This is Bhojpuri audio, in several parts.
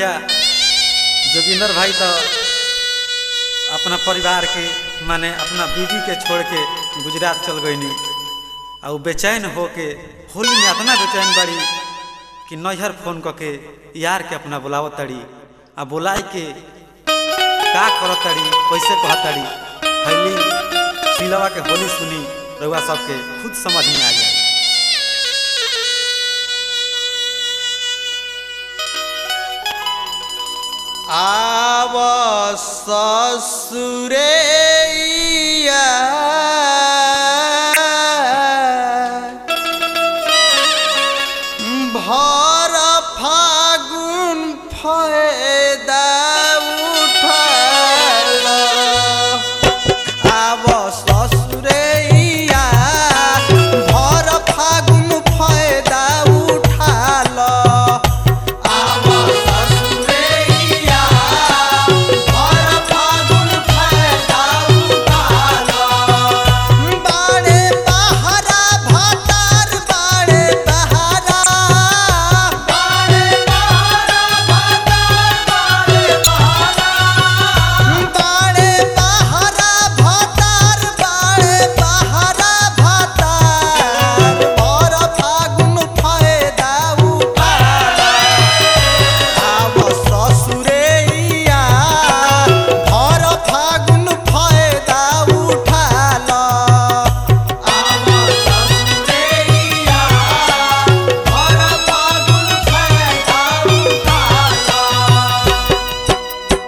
भैया जोगिंदर भाई तो अपना परिवार के माने अपना बीवी के छोड़ के गुजरात चल गईनी आ उ बेचैन होके होली में इतना बेचैन बड़ी कि नैहर फोन करके यार के अपना बुलाव तड़ी आ बुलाए के का करत तड़ी कैसे कहत तड़ी हली सिलवा के होली सुनी रउआ सबके खुद समझ में आ जाए आव ससुरैया भर फागुन फायदा उठाल आव ससुरैया भर फागुन फायदा उठाल आव ससुरैया भर फागुन फायदा उठाल बाड़े बहारा भातार बाड़े बहारा बाड़े बहारा भातार बाड़े बहारा बाड़े बहारा भातार बाड़े बहारा भातार भर फागुन फायदा उठाल आव ससुरैया भर फागुन फायदा उठाल आव ससुरैया भर फागुन फायदा उठाल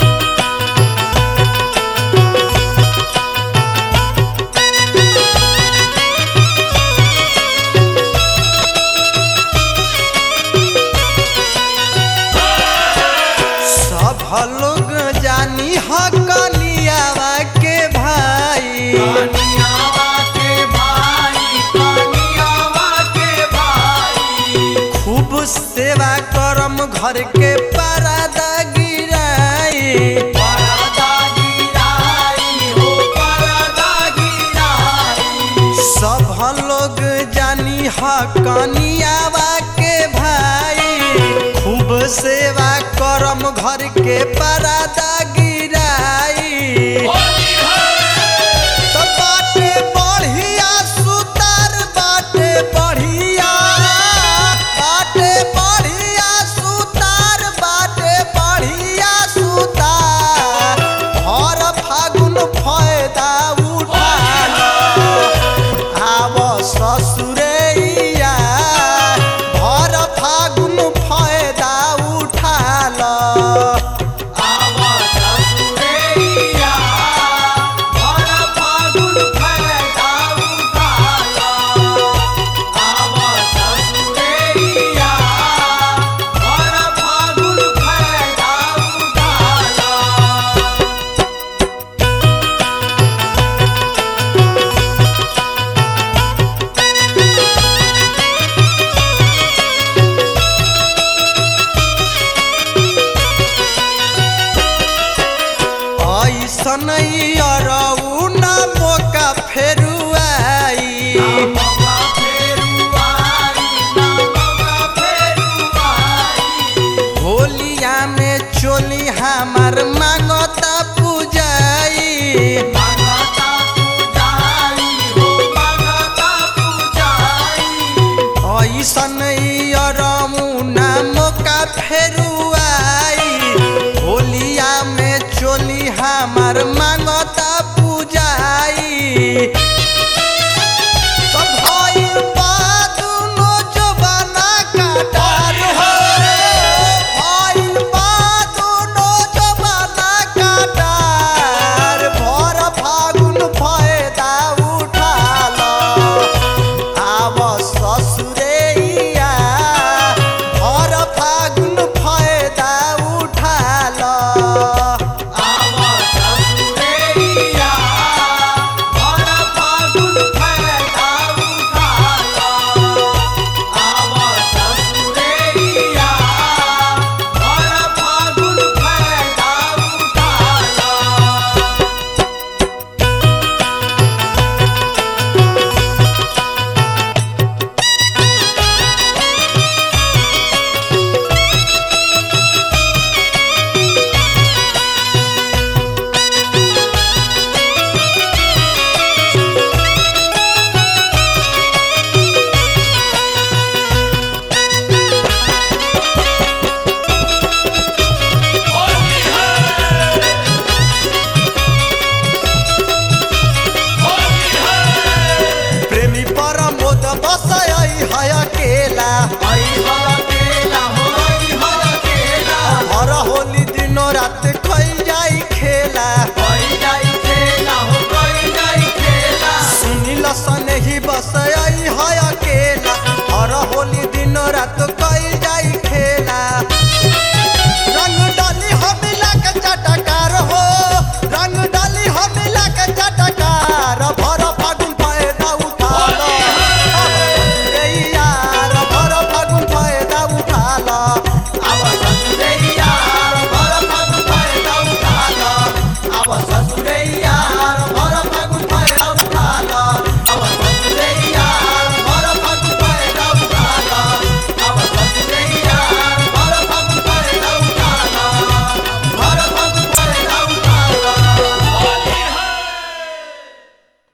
सब लोग जानी ह कनियावा के भाई कनियावा के भाई कनियावा के भाई खूब सेवा करम घर के परदा गिराई परदा गिराई हो परदा गिराई सब लोग जानी ह कनियावा के भाई खूब सेवा करम घर के परदा गिराई